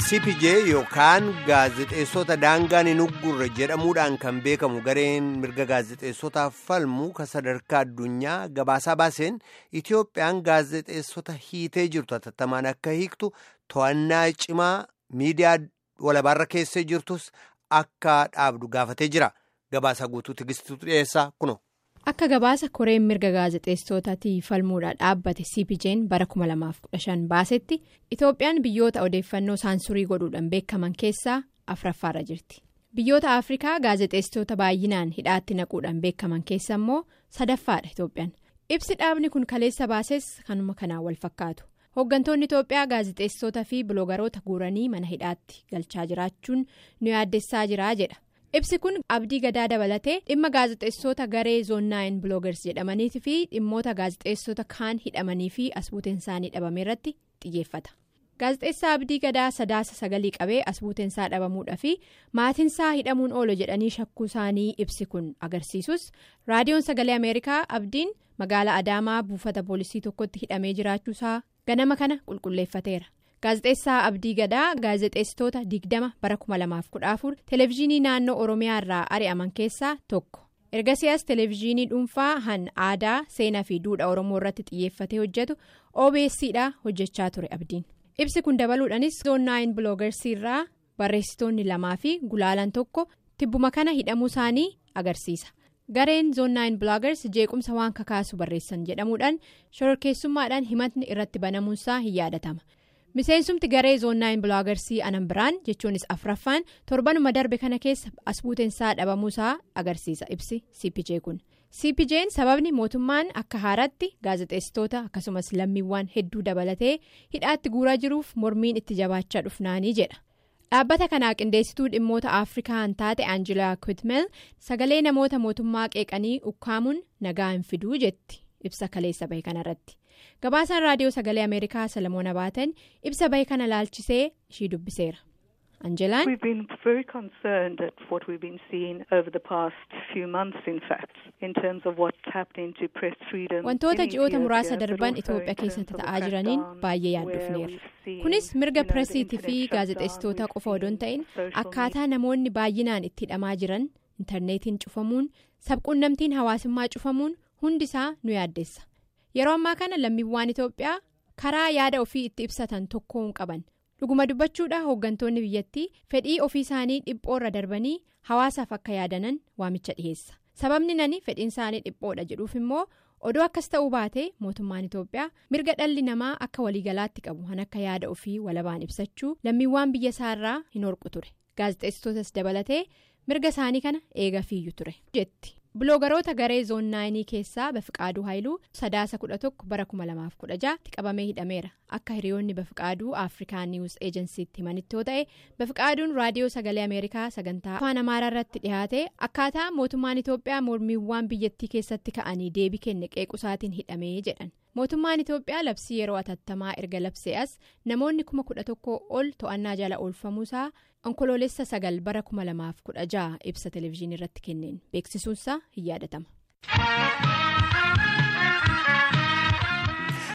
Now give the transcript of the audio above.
cpj yookaan gaazexeessota daangaan hin uggurre jedhamuudhaan kan beekamu gareen mirga gaazexeessotaaf falmu kan sadarkaa addunyaa gabaasaa baaseen itiyoophiyaan gaazexeessota hiitee jirtu hatattamaan akka hiiktu to'annaa cimaa miidiyaa walabaarra keessee jirtus akka dhaabdu gaafatee jira gabaasaa guutuu tigistuutu dhiyeessaa kuno. akka gabaasa koreen mirga gaazexeessotaatii falmuudhaan dhaabbate cpj'n bara 2015 baasetti itoophiyaan biyyoota odeeffannoo saansurii godhuudhaan beekaman keessaa afuraffaarra jirti biyyoota afrikaa gaazexeessitoota baay'inaan hidhaatti naquudhaan beekaman keessa immoo sadaffaadha itoophiyaan ibsi dhaabni kun kaleessa baases kanuma kanaan wal fakkaatu hooggantoonni itoophiyaa gaazexeessitoota fi biloogaroota guuranii mana hidhaatti galchaa jiraachuun nu yaaddessaa jiraa jedha. ibsi kun abdii gadaa dabalatee dhimma gaazexeessota garee zoonnaayin biloogars jedhamanii fi dhimmoota gaazexeessota kaan hidhamanii fi asbuuteen isaanii dhabame irratti xiyyeeffata gaazexeessaa abdii gadaa sadaasa sagalii qabee asbuuteensaa dhabamuudha fi maatinsaa hidhamuun oolu jedhanii shakkuu isaanii ibsi kun agarsiisus raadiyoon sagalee ameerikaa abdiin magaalaa adaamaa buufata poolisii tokkotti hidhamee jiraachuusaa ganama kana qulqulleeffateera. gaazexeessaa abdii gadaa gaazexeessitoota digdama bara 2014 televezyiinii naannoo oromiyaa irraa ari'aman keessaa tokko ergasiyaas televezyiinii dhuunfaa han aadaa seenaa fi duudhaa oromoo irratti xiyyeeffatee hojjetu obs'dha hojjechaa ture abdiin ibsi kun dabaluudhaanis zoonnaayin biloogarsii irraa barreessitoonni lamaa fi gulaalan tokko tibbuma kana hidhamuu isaanii agarsiisa. gareen zoonnaayin biloogars jeequmsa waan kakaasu barreessan jedhamuudhaan shororkeessummaadhaan himatni irratti banamuunsaa hin yaadatama. miseensumti garee zoonnaayin biloogarsii anan biraan jechuunis afraffaan torbanuma darbe kana keessa asbuuteensaa dhabamuusaa agarsiisa ibsi cpj kun cpj'n sababni mootummaan akka haaratti gaazexeessitoota akkasumas lammiiwwan hedduu dabalatee hidhaatti guuraa jiruuf mormiin itti jabaachaa dhufnaanii jedha dhaabbata kanaa qindeessituu dhimmoota afrikaan taate aanjilaa kwitmel sagalee namoota mootummaa qeeqanii ukkaamuun nagaa hin fiduu jetti ibsa kaleessa bahe kanarratti. gabaasaan raadiyoo sagalee ameerikaa salamoon abaatan ibsa bahe kana laalchisee ishii dubbiseera anjelaan. we've been very concerned at what we've been seeing over the past few months in fact in terms of what's happening to press freedom. wantoota ji'oota muraasa darban itoophiyaa keessatti ta'aa jiraniin baay'ee yaaddofneera kunis mirga pireesiitii fi gaazexeessitoota qofa odoon ta'in akkaataa namoonni baay'inaan itti hidhamaa jiran intarneetiin cufamuun sabquunnamtiin hawaasummaa cufamuun hundisaa nu yaaddeessa. yeroo ammaa kana lammiiwwan itoophiyaa karaa yaada ofii itti ibsatan tokko hin qaban dhuguma dubbachuudha hooggantoonni biyyattii fedhii ofii isaanii dhiphoorra darbanii hawaasaaf akka yaadanan waamicha dhiheessa sababni nani fedhiin isaanii dhiphoodha jedhuuf immoo odoo akkas ta'uu baate mootummaan itoophiyaa mirga dhalli namaa akka waliigalaatti qabu han akka yaada ofii walabaan ibsachuu lammiiwwan biyya isaarraa hin horqu ture gaazexeessitootas dabalatee mirga isaanii kana eega fiiyyu ture jetti. biloogaroota garee zoonnaayinii keessaa bafiqaaduu haayiluu sadaasa 11 bara 2016 tti qabamee hidhameera akka hiriyoonni bafiqaaduu afrikaan niwus eejensiitti himanitti yoo ta'e bafiqaaduun raadiyoo sagalee ameerikaa sagantaa afaan amaaraa irratti dhihaate akkaataa mootummaan itoophiyaa mormiiwwan biyyattii keessatti ka'anii deebii kenne qeequsaatiin hidhamee jedhan mootummaan itoophiyaa labsii yeroo atattamaa erga labsee as namoonni kuma kudha tokko ol to'annaa jala oolfamuusaa onkoloolessa sagal bara 2016 ibsa televezyiinii irratti kenneen beeksisuunsaa hin yaadatama.